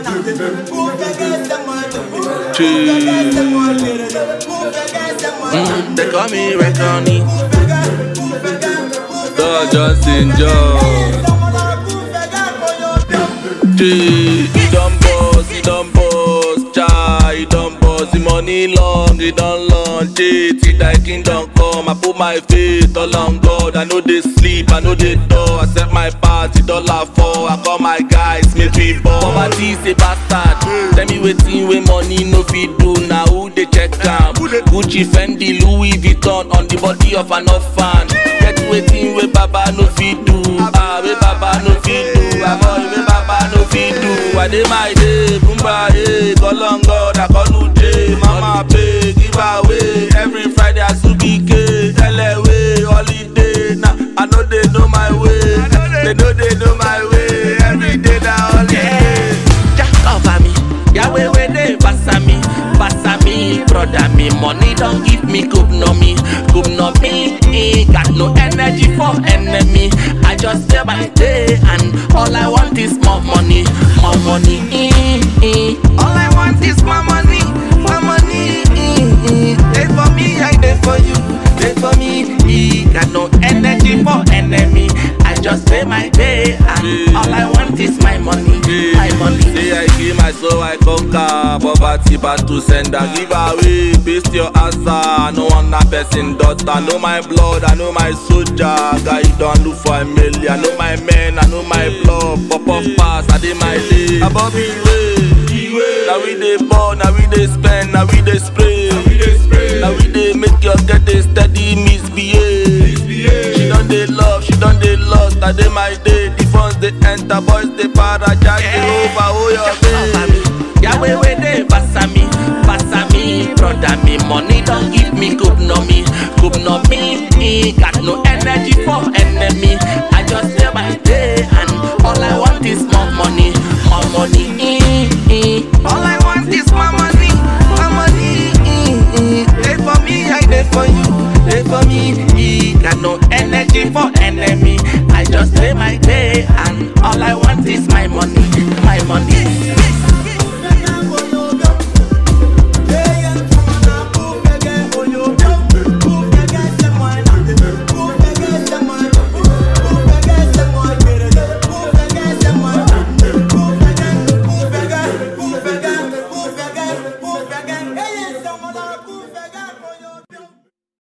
Mm, they call me Reconi. Dog Justin Jones. He done boss, he done boss, chai, he done boss. The money long, he done long, cheat. He die kingdom come. I put my faith all on God. I know they sleep, I know they door. I set my party dollar for. I call my guys, make we ball. Poverty is a bastard. Tell me waiting with money no fit do. Now who they check am? Gucci, Fendi, Louis Vuitton on the body of an orphan. Get waiting with Baba no fit do. Ah, with Baba no fit do. Ah, boy, with Baba no fit do. I dey my day, Bumba, eh, Kolongo, Dakonuje, Mama pay, give away. Every Friday I subike, LA holiday. Now I know they know my way, they know they know my way. Every day na holiday. Just cover me, Yahweh where they pass me, pass me, brother me. Money don't give me good no me, good no me. eh, Got no energy for enemy. I just stay my day and all I want is more money, more money. eh, eh. All I want is more money, more money. eh, eh. They for me, I they for you, they for me. eh. Got no energy for enemy. I just pay my day and all I want is my money, my money. Say I give my soul, I conquer poverty, but to send a give away. Paste your answer, I no want a person daughter. I know my blood, I know my soldier. Guy don't look for a million. I know my men, I know my blood. Pop off pass, I did my day. Above the way, now we dey ball, now we dey spend, now we dey spray. Now we dey make your get a steady misbehave. She done dey love, she done dey lost. I dey my day, the funds they enter, boys they para, jack they over, oh your day. Yahweh where they pass me, pass me, brother me. Money don't give me good no me, good no me. eh, Got no energy for enemy. I just stay my day and all I want is more money, more money. eh, eh. All I want is more money, more money. eh, eh. They for me, I they for you, they for me. eh. Got no energy for enemy. I just stay my day and all I want is my money, my money.